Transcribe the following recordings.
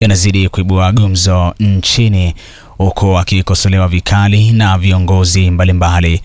yanazidi kuibua gumzo nchini huku akikosolewa vikali na viongozi mbalimbali.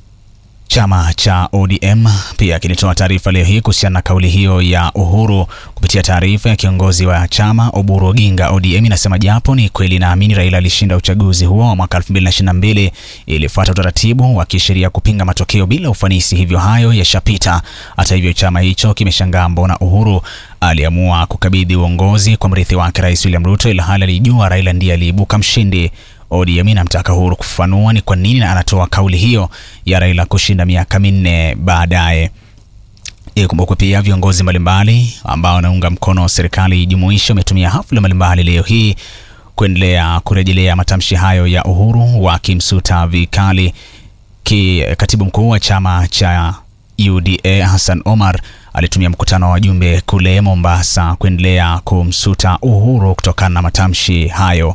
Chama cha ODM pia kilitoa taarifa leo hii kuhusiana na kauli hiyo ya Uhuru. Kupitia taarifa ya kiongozi wa chama Oburu Oginga, ODM inasema japo ni kweli naamini Raila alishinda uchaguzi huo wa mwaka 2022 ilifuata utaratibu wa kisheria kupinga matokeo bila ufanisi, hivyo hayo yashapita. Hata hivyo, chama hicho kimeshangaa mbona Uhuru aliamua kukabidhi uongozi kwa mrithi wake Rais William Ruto, ilhali alijua Raila ndiye aliibuka mshindi. ODM inamtaka Uhuru kufafanua ni kwa nini anatoa kauli hiyo ya Raila kushinda miaka minne baadaye. Ikumbukwe pia viongozi mbalimbali ambao wanaunga mkono serikali jumuishi wametumia hafla mbalimbali leo hii kuendelea kurejelea matamshi hayo ya Uhuru, wakimsuta vikali ki katibu mkuu wa chama cha UDA Hassan Omar alitumia mkutano wa wajumbe kule Mombasa kuendelea kumsuta Uhuru kutokana na matamshi hayo.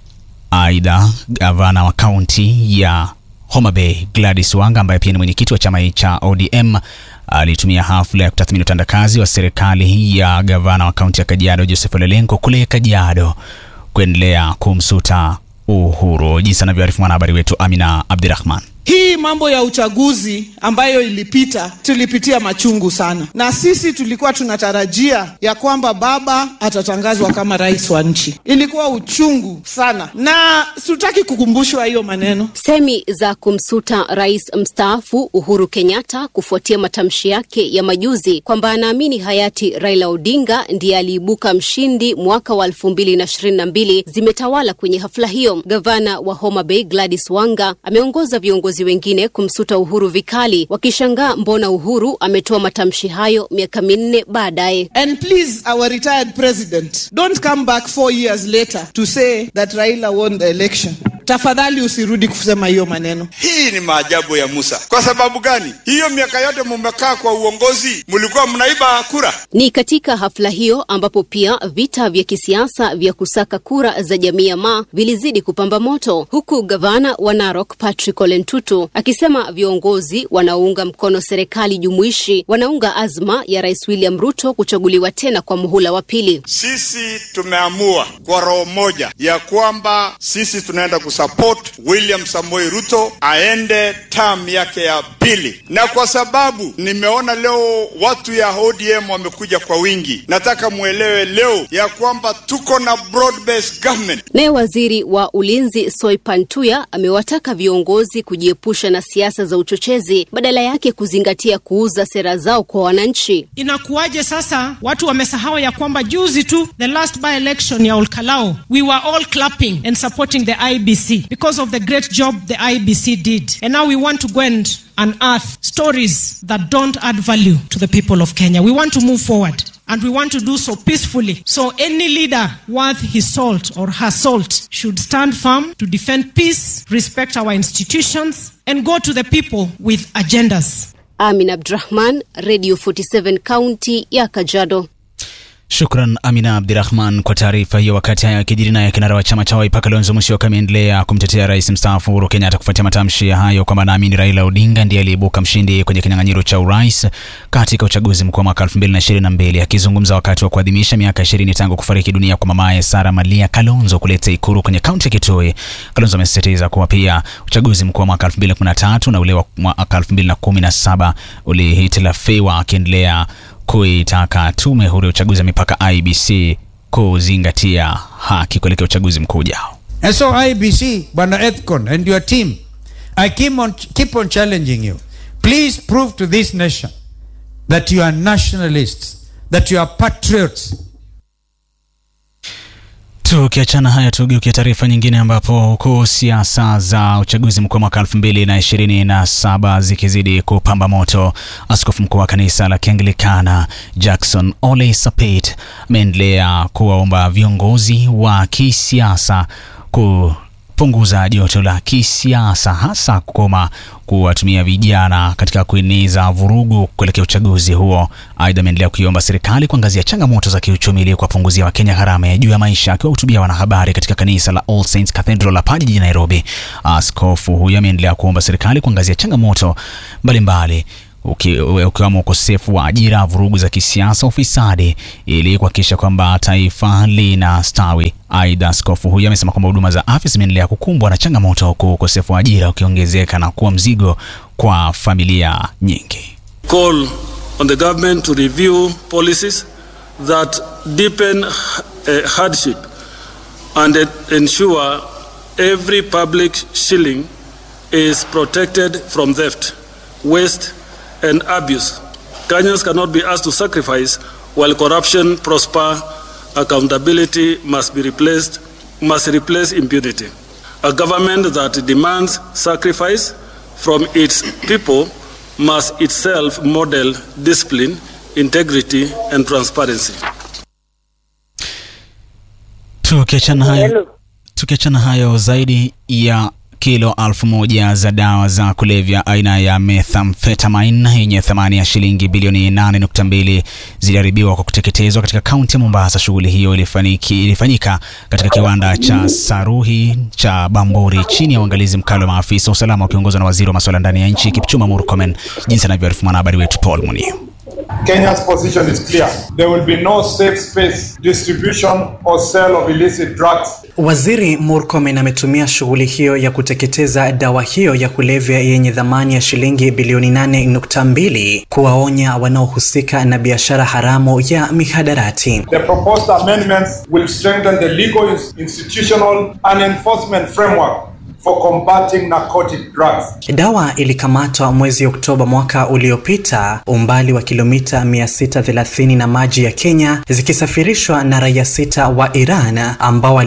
Aidha, gavana wa kaunti ya Homa Bay Gladys Wanga ambaye pia ni mwenyekiti wa chama cha ODM alitumia hafla ya kutathmini utendakazi wa serikali ya gavana wa kaunti ya Kajiado Joseph Ole Lenku kule Kajiado kuendelea kumsuta Uhuru, jinsi anavyoarifu mwanahabari wetu Amina Abdirahman. Hii mambo ya uchaguzi ambayo ilipita, tulipitia machungu sana, na sisi tulikuwa tunatarajia ya kwamba baba atatangazwa kama rais wa nchi. Ilikuwa uchungu sana, na sitaki kukumbushwa hiyo maneno. Semi za kumsuta rais mstaafu Uhuru Kenyatta kufuatia matamshi yake ya majuzi kwamba anaamini hayati Raila Odinga ndiye aliibuka mshindi mwaka wa elfu mbili na ishirini na mbili zimetawala kwenye hafla hiyo. Gavana wa Homa Bay Gladys Wanga ameongoza viongozi wengine kumsuta Uhuru vikali, wakishangaa mbona Uhuru ametoa matamshi hayo miaka minne baadaye. And please our retired president don't come back four years later to say that Raila won the election. Tafadhali usirudi kusema hiyo maneno. Hii ni maajabu ya Musa. Kwa sababu gani? Hiyo miaka yote mumekaa kwa uongozi, mlikuwa mnaiba kura. Ni katika hafla hiyo ambapo pia vita vya kisiasa vya kusaka kura za jamii ya Maa vilizidi kupamba moto, huku gavana wa Narok Patrick Ole Ntutu akisema viongozi wanaounga mkono serikali jumuishi wanaunga azma ya Rais William Ruto kuchaguliwa tena kwa muhula wa pili. Sisi tumeamua kwa roho moja ya kwamba sisi tunaenda kusupport William Samoei Ruto aende term yake ya pili, na kwa sababu nimeona leo watu ya ODM wamekuja kwa wingi, nataka mwelewe leo ya kwamba tuko na broad based government. Naye waziri wa ulinzi Soipan Tuya amewataka viongozi kujiepusha na siasa za uchochezi, badala yake kuzingatia kuuza sera zao kwa wananchi. Inakuwaje sasa watu wamesahau ya kwamba juzi tu the last by election ya Olkalao we were all clapping and supporting the IBC because of the great job the IBC did and now we want to go and unearth stories that don't add value to the people of Kenya. We want to move forward and we want to do so peacefully. So any leader worth his salt or her salt should stand firm to defend peace, respect our institutions, and go to the people with agendas. Amin Abdrahman, Radio 47 County ya Kajiado. Shukran Amina Abdirahman kwa taarifa hiyo. Wakati hayo yakijiri, naye kinara wa chama cha Wiper Kalonzo Musyoka ameendelea kumtetea rais mstaafu Uhuru Kenyatta kufuatia matamshi hayo kwamba naamini Raila Odinga ndiye aliyeibuka mshindi kwenye kinyang'anyiro cha urais katika uchaguzi mkuu wa mwaka 2022. Akizungumza wakati wa kuadhimisha miaka 20 tangu kufariki dunia kwa mamaye Sara Malia Kalonzo kuleta Ikuru kwenye kaunti ya Kitui, Kalonzo amesisitiza kuwa pia uchaguzi mkuu wa mwaka 2013 na ule wa mwaka 2017 ulihitilafiwa, akiendelea kuitaka tume huru ya uchaguzi wa mipaka IBC kuzingatia haki kuelekea uchaguzi mkuu ujao. And so IBC, Bwana Ethcon and your team, I keep on, keep on challenging you. Please prove to this nation that you are nationalists, that you are patriots. Tukiachana haya tugeukia taarifa nyingine, ambapo huku siasa za uchaguzi mkuu wa mwaka elfu mbili na ishirini na saba zikizidi kupamba moto, askofu mkuu wa kanisa la Kianglikana Jackson Ole Sapit ameendelea kuwaomba viongozi wa kisiasa ku punguza joto la kisiasa hasa kukoma kuwatumia vijana katika kueneza vurugu kuelekea uchaguzi huo. Aidha, ameendelea kuiomba serikali kuangazia changamoto za kiuchumi ili kuwapunguzia Wakenya gharama ya juu ya maisha. Akiwahutubia wanahabari katika kanisa la All Saints Cathedral hapa jijini Nairobi, askofu huyo ameendelea kuomba serikali kuangazia changamoto mbalimbali uki- ukiwemo ukosefu wa ajira, vurugu za kisiasa, ufisadi, ili kuhakikisha kwamba taifa linastawi. Aidha, askofu huyo amesema kwamba huduma za afya zimeendelea kukumbwa na changamoto, huku ukosefu wa ajira ukiongezeka na kuwa mzigo kwa familia nyingi. call on the government to review policies that deepen uh, hardship and en- ensure every public shilling is protected from theft, waste, and abuse. Kenyans cannot be asked to sacrifice while corruption prosper. Accountability must be replaced, must replace impunity. A government that demands sacrifice from its people must itself model discipline, integrity, and transparency. Tukiachana hayo, tukiachana hayo, zaidi ya kilo elfu moja za dawa za kulevya aina ya methamphetamine yenye thamani ya shilingi bilioni 8.2 ziliharibiwa kwa kuteketezwa katika kaunti ya Mombasa. Shughuli hiyo ilifaniki, ilifanyika katika kiwanda cha Saruhi cha Bamburi chini ya uangalizi mkali wa maafisa wa usalama wakiongozwa na waziri wa masuala ndani ya nchi Kipchumba Murkomen, jinsi anavyoarifu mwanahabari wetu Paul Munio. Kenya's position is clear. There will be no safe space, distribution, or sale of illicit drugs Waziri Murkomen ametumia shughuli hiyo ya kuteketeza dawa hiyo ya kulevya yenye thamani ya shilingi bilioni 8.2 kuwaonya wanaohusika na biashara haramu ya mihadarati. The proposed amendments will strengthen the legal, institutional, and enforcement framework for combating narcotic drugs. Dawa ilikamatwa mwezi Oktoba mwaka uliopita umbali wa kilomita 630 na maji ya Kenya zikisafirishwa na raia sita wa Iran ambao